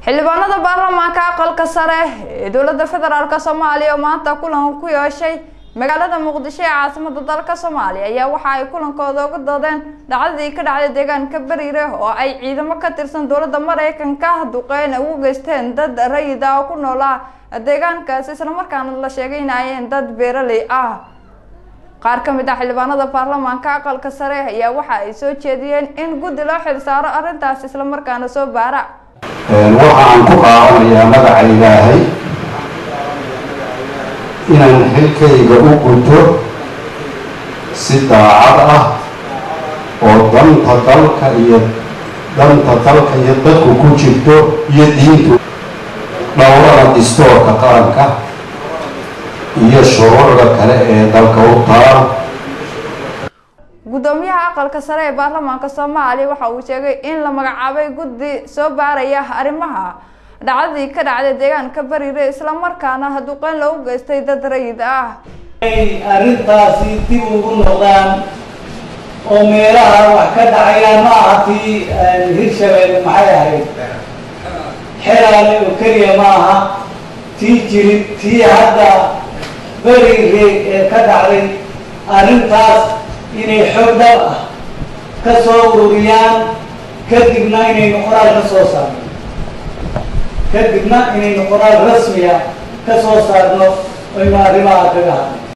xildhibaanada baarlamaanka aqalka sare ee dowlada federaalk soomaaliya oo maanta kulan ku yeeshay magaalada muqdisho ee caasimada dalka soomaaliya ayaa waxa ay kulankooda uga doodeen dhacdadii ka dhacday deegaanka bariire oo ay ciidamo ka tirsan dowlada mareykanka duqeyn ugu geysteen dad rayid ah oo ku noolaa deegaankaasi islamarkaana la sheegay in ayeen dad beeraley ah qaar ka mid ah xildhibaanada baarlamaanka aqalka sare ayaa waxa ay soo jeediyeen in guddi loo xilsaaro arrintaas islamarkaana soo baara waxa aan ku qaadanayaa magaca ilaahay inaan xilkayga u guto si daacad ah oo danta dalka iyo danta dalka iyo dadku ku jirto iyo diintu dhowrada distoorka qaranka iyo shuruucda kale ee dalka u taal guddoomiyaha aqalka sare ee baarlamaanka soomaaliya waxa uu sheegay in la magacaabay guddi soo baaraya arrimaha dhacdadii ka dhacday deegaanka bariire islamarkaana duqeyn loogu geystay dad rayid ah inay arrintaasi dib ugu noqdaan oo meelaha wax ka dhacayaan ma aha tii hirshabelle maxay ahayd xelaale oo keliya ma aha tii jirid tii hadda beriire ee ka dhacday arrintaas inay xoog dhab ah ka soo ururiyaan kadibna inaynu qoraal ka soo saarno kadibna inaynu qoraal rasmiya ka soo saarno aynu arrimaha kaga hadlay